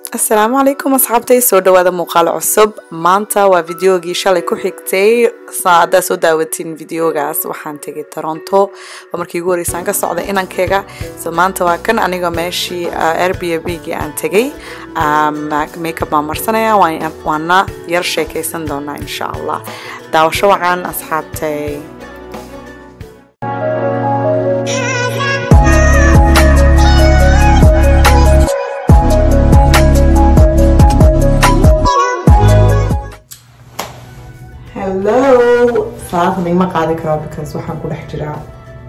asalaamu calaykum asxaabtay soo dhawaada muuqaal cusub maanta waa videogii shalay ku xigtay haddaad soo daawatiin videogaas waxaan tegay toronto waa markii ugu horeysaan ka socda inankeyga so maanta waa kan aniga meeshii airbnb-gii aan tegay makeup baan marsanaya waana yar sheekaysan doonaa insha allah daawasho wacan asxaabtay hello salaanta nigma qaadi karaa because waxaan ku dhex jiraa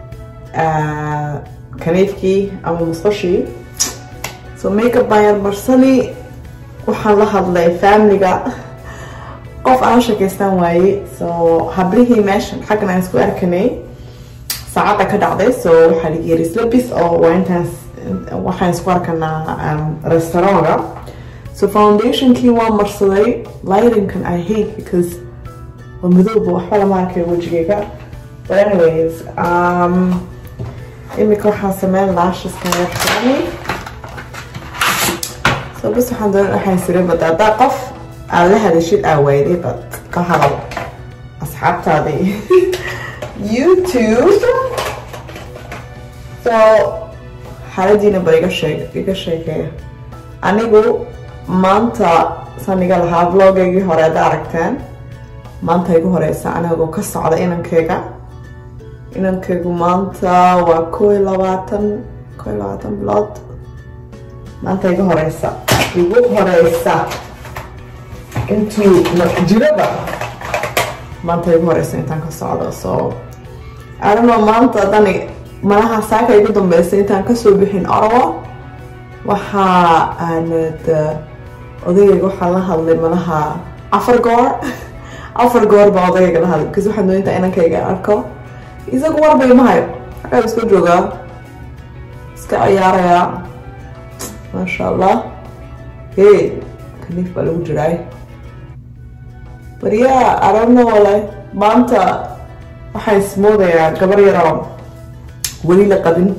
kaniifkii ama musqashii so makeup baan yar marsani waxaan la hadlay familiga qof aan sheekaystaan waaye so hablihii meeshan xaggan aan isku arkanay saacadda ka dhacday so waxaa ligi yiri slabis oo waa intaas waxaan isku arkanaa restaurantka so foundationkii waan marsaday lightingkan i hate because waa madowba waxba lama arkay wejigayga but anyways um, imika waxaan sameyn laashaskan yaxtirani so bas waxaan doon waxaan siri bada haddaa qof aad la hadashid aa waayday bad ka hadal asxaabtaadii youtube so xaaladiina ba iga sheeg iga sheekeeya anigu maanta saan iga lahaa vlogaygii hore hadda aragteen maanta igu horeysa anigoo ka socda inankeyga inankeygu maanta waa koo iyo labaatan koo iyo labaatan bilood maanta igu horeysa igu horeysa intuu jiraba maanta igu horeysa intaan ka socdo so adano maanta dani malaha saaka igu dambeysa intaan kasoo bixin orawa waxaa aanad odayayga waxaan la hadlay malaha afar goor afar goor baa odagayga la hadlay because waxaan doontaa inankayga arko isagu warbay mahayo xagaa iska joogaa iska ciyaarayaa maasha allah hey kaniif baa lagu jiraay baryaa aragno wale maanta waxaan ismoodayaa gabar yaroo weli la qabin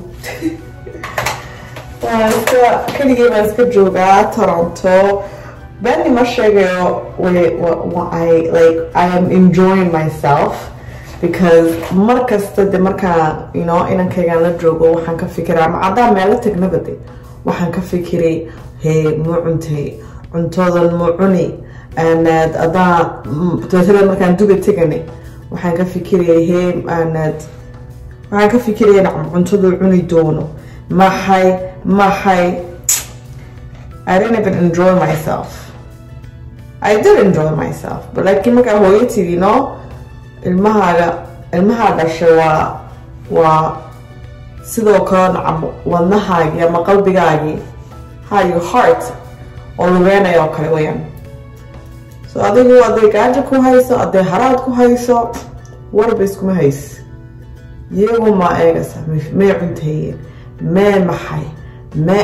waan iska keligay baan iska joogaa toronto Benny ma sheegayo I like I am enjoying myself because mar kasta de markaa you know inankaygaan la joogo waxaan ka fikiraa ma caddaa meelo tagnaba de waxaan ka fikiray hee muu cuntay cuntoodan muu cuni aanad adaa tootala markaan duga tegani waxaan ka fikirayay hee aanad waxaan ka fikiraya nacam cuntadu cuni doono maxay maxay I didn't even enjoy myself I did enjoy myself but laakiin markaa hooyo tidi no ilmahaaga ilmahaa dhashay waa waa sidoo kale nacam wadnahaagii ama qalbigaagii ha your heart oo lugeynaya oo kale weyaan so adigu hadday gaajo ku hayso hadday haraad ku hayso warba iskuma hays iyagu maa eegaysa may cunteeyeen mee maxay mee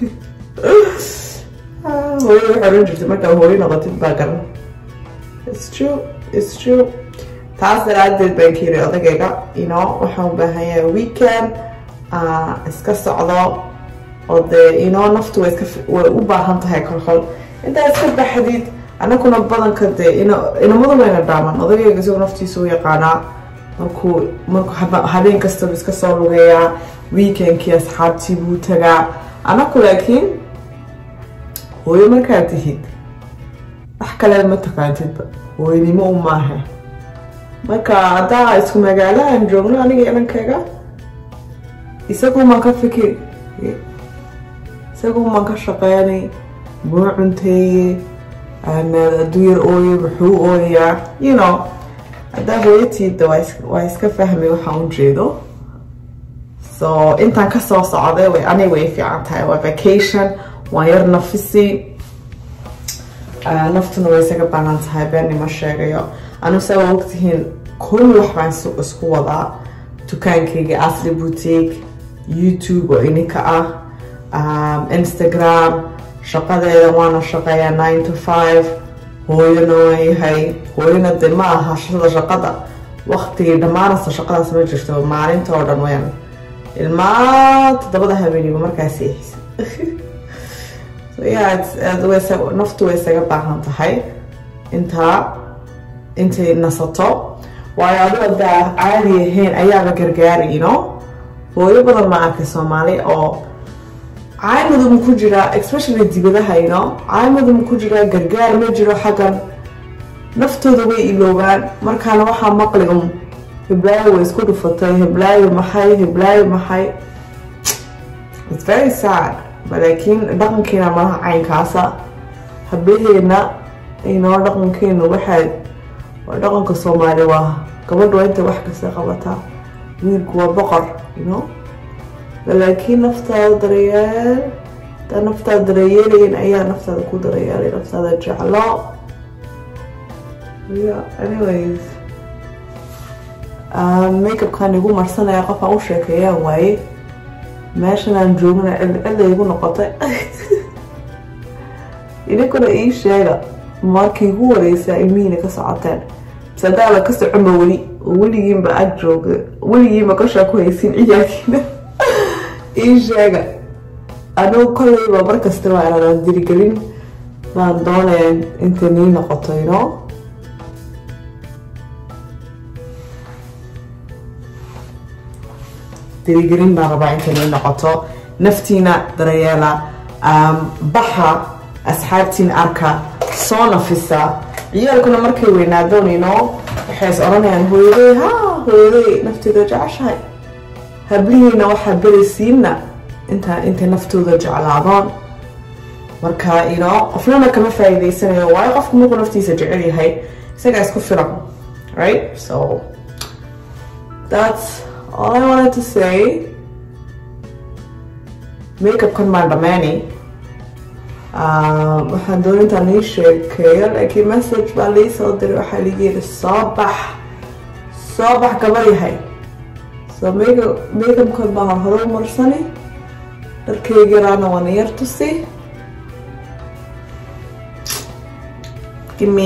hooyo waxay oran jirtay markaa hooyo noqotid baa garan its true its true taas daraadeed baan ka yiri odagayga you know waxaan u baahan yahay weekend iska socdo oo dee you know naftu way iska way u baahan tahay kolkol intaa iska baxdid anakuna badanka dee inamadu wayna dhaaman odagayga isagoo naftiisa u yaqaanaa markuu markuu habeen kastaba iska soo lugeeyaa weekendkii asxaabtii buu tagaa anaku laakiin hooyo markaad tihid wax kale ma taqaantidba hooyanimo u maaha marka haddaa isku magaalahan joogno aniga inankayga isagumaan ka fikir isagumaan ka shaqeynay muu cunteeye hadduu yar ooye muxuu ooyayaa you know haddaa hooyatiida waa iska fahmay waxaan u jeedo so intaan kasoo socday way aniga way fiican tahay waa vacation waan yar nafisi naftuna way isaga baahan tahay beeni ma sheegayo anu saa waa ogtihiin kulli wax baan isku wadaa dukaankayga asli boutique youtube oo ininka ah instagram shaqadeeda waana shaqeeyaa nine to five hooyona waan yahay hooyona de ma aha shada shaqada waqtigii dhammaanasta shaqadaas ma jirto maalinta oo dhan wayaan ilmaa toddobada habeeniba markaa seexisa so yeah it's, uh, way isaga- naftu way isaga baahan tahay intaa intay nasato waayo adigo daa caadi ahayn ayaaba gargaari you know hooyo badan ma arkay soomaali oo caymadu ma ku jiraa especially dibadaha you know caymadu ma ku jiraa gargaar ma jiro xaggan naftooda way iloobaan markaana waxaa maqli um heblaayo way isku dhufatay heblaayo maxay heblaayo maxay it's very sad but laakiin dhaqankeena malaha caynkaasa hablaheena inoo dhaqankeenu waxaa waa dhaqanka soomaali waa gabadhu waa inta wax kasta qabataa wiilku waa boqor you know laakiin naftaada daryeel taa naftaada daryeelayn ayaa naftaada ku daryeelay naftaada jeclo yeah anyways um, makeupkan igu marsanaya qof aan u sheekeeyaan waaye meeshan aan joogana cilcila igu noqotay idinkuna ii sheega markii igu wareysaa ilmihiina ka socoteen mise hadaaba ka soconba weli oo weligiinba ag jooga weligiinba kashaa ku haysin ciyaalkiina ii sheega anugu kolleyba markasta waa inaan dirigelin baan doonaya intay nii noqoto you know dirigelin baan rabaa intay nii noqoto naftiina daryeela um, baxa asxaabtiin arka soo nafisa ciyaalkuna markay weynaadon you know waxay is oranayaan hooyaday ha hooyaday nafteeda jeceshahay hablihiina waxaa beraysiina inta intay naftooda jeclaadoon marka you know qofnana kama faa'iidaysanayo waayo qofku markuu naftiisa jecel yahay isagaa isku filan right so that's all I wanted to say makeupkan maan dhammaani waxaan doon intaan ii sheekeeyo laakiin message baa lii soo diray waxaa liigi yidhi soo bax soo bax gabar yahay so makeup makeupkan baa horhore u marsani dharkeygiraana waana yar tusi give me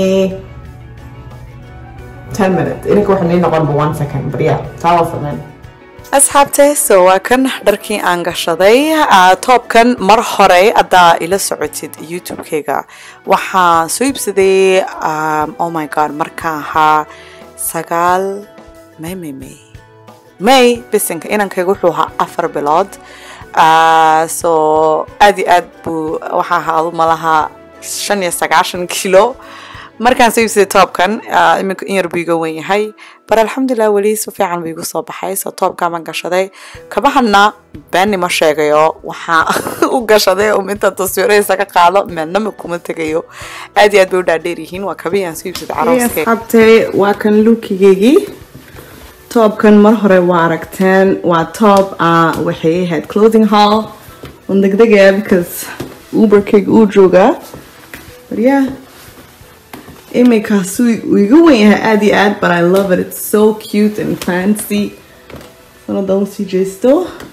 10 minutes ininka waxa nii noqon ba one second but yeah taa waa sameyn asxaabte so waa kan dharkii aan gashaday toobkan mar hore haddaa ila socotid youtube-kayga waxaan soo iibsaday oh my god markaan ahaa sagaal may may may may bisinka inankayga wuxuu ahaa afar bilood so aad iyo aad buu waxaa ahaa adu malaha shan iyo sagaashan kilo markaan soo iibsaday toobkan iminka in yar buu iga wen yahay bar alxamdulilah weli si fiican buu igu soo baxay soo toobkaaban gashaday kabahana beeni ma sheegayo waxaa u gashaday um inta taswiiradiisa ka qaado meelnama kuma tegayo aad iyo aad bay u dhaadheer yihiin waa kabihii aan soo iibsaday carooskee asxaabtay waa kan luukigeygii toobkan mar hore waa aragteen waa toob waxay ahayd clothing hall on degdegaya because uberkayga uu joogaa but yeah iminkaas uu iga wen yahay aad iyo aad but I love it it's so cute and fancy sanada usii jeesto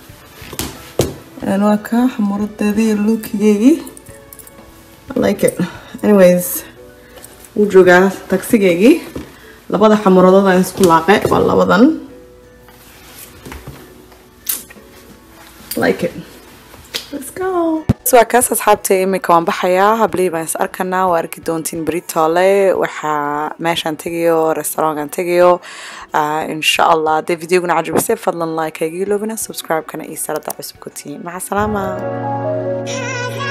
waa ka xamuradeedii lookigeygii I like it anyways wuu joogaa tagsigeygii labada xamuradood aan isku laaqe waa labadan like it let's go waa kaas asxaabta iminka waan baxayaa hablihii baan is arkanaa waa arki doontiin beritoole waxaa meeshaan tegayo restaurankan tegayo insha allah hadday videoguna cajabisay fadlan like hayga iloobina subscribe-kana iyo sarada cusub ku tihiin maca salaama